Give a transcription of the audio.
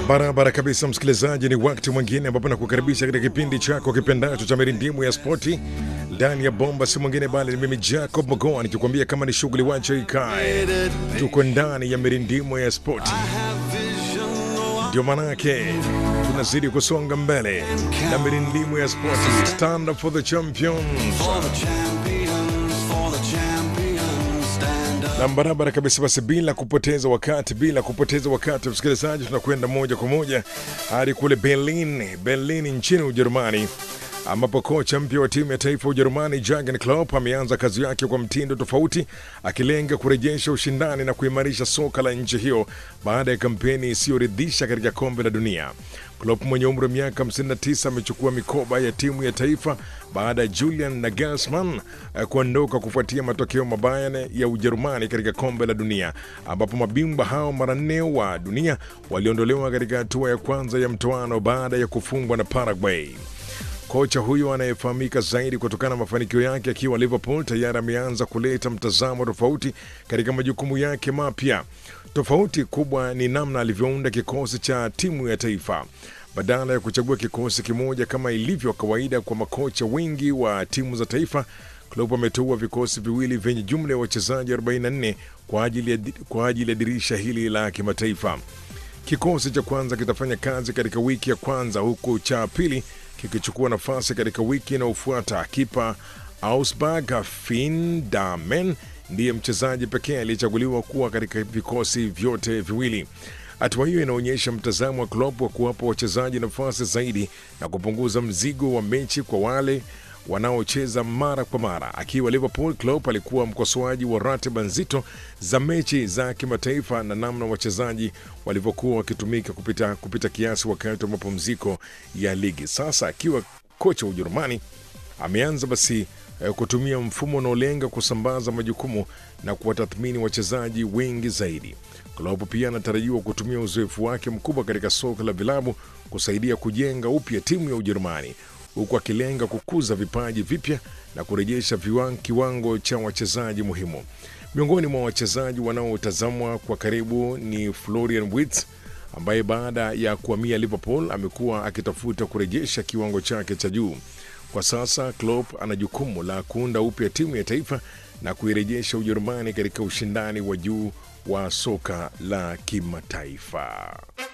Barabara kabisa, msikilizaji, ni wakati mwingine ambapo nakukaribisha katika kipindi chako kipendacho cha mirindimu ya spoti ndani ya bomba, si mwingine bali ni mimi Jacob Mogoa nikikwambia kama ni shughuli wacha ikae. Tuko ndani ya mirindimu ya spoti, ndio manake tunazidi kusonga mbele na mirindimu ya spoti. Stand up for the champions na barabara kabisa. Basi bila kupoteza wakati, bila kupoteza wakati, msikilizaji, tunakwenda moja kwa moja hadi kule Berlin, Berlin nchini Ujerumani, ambapo kocha mpya wa timu ya taifa ya Ujerumani Jurgen Klopp ameanza kazi yake kwa mtindo tofauti, akilenga kurejesha ushindani na kuimarisha soka la nchi hiyo baada ya kampeni isiyoridhisha katika kombe la dunia. Klopp mwenye umri wa miaka 59 amechukua mikoba ya timu ya taifa baada ya Julian Nagelsmann eh, kuondoka kufuatia matokeo mabaya ya Ujerumani katika kombe la dunia, ambapo mabingwa hao mara nne wa dunia waliondolewa katika hatua ya kwanza ya mtoano baada ya kufungwa na Paraguay. Kocha huyo anayefahamika zaidi kutokana na mafanikio yake akiwa Liverpool tayari ameanza kuleta mtazamo tofauti katika majukumu yake mapya. Tofauti kubwa ni namna alivyounda kikosi cha timu ya taifa. Badala ya kuchagua kikosi kimoja kama ilivyo kawaida kwa makocha wengi wa timu za taifa, Klopp ameteua vikosi viwili vyenye jumla ya wachezaji 44 kwa ajili ya, kwa ajili ya dirisha hili la kimataifa. Kikosi cha kwanza kitafanya kazi katika wiki ya kwanza huku cha pili kikichukua nafasi katika wiki inayofuata. Kipa Augsburg Finn Damen ndiye mchezaji pekee aliyechaguliwa kuwa katika vikosi vyote viwili. Hatua hiyo inaonyesha mtazamo wa Klopp wa kuwapa wachezaji nafasi zaidi na kupunguza mzigo wa mechi kwa wale wanaocheza mara kwa mara. Akiwa Liverpool, Klopp alikuwa mkosoaji wa ratiba nzito za mechi za kimataifa na namna wachezaji walivyokuwa wakitumika kupita, kupita kiasi wakati wa mapumziko ya ligi. Sasa akiwa kocha wa Ujerumani ameanza basi eh, kutumia mfumo unaolenga kusambaza majukumu na kuwatathmini wachezaji wengi zaidi. Klopp pia anatarajiwa kutumia uzoefu wake mkubwa katika soka la vilabu kusaidia kujenga upya timu ya Ujerumani huku akilenga kukuza vipaji vipya na kurejesha viwan, kiwango cha wachezaji muhimu. Miongoni mwa wachezaji wanaotazamwa kwa karibu ni Florian Wirtz ambaye baada ya kuhamia Liverpool amekuwa akitafuta kurejesha kiwango chake cha juu. Kwa sasa Klopp ana jukumu la kuunda upya timu ya taifa na kuirejesha Ujerumani katika ushindani wa juu wa soka la kimataifa.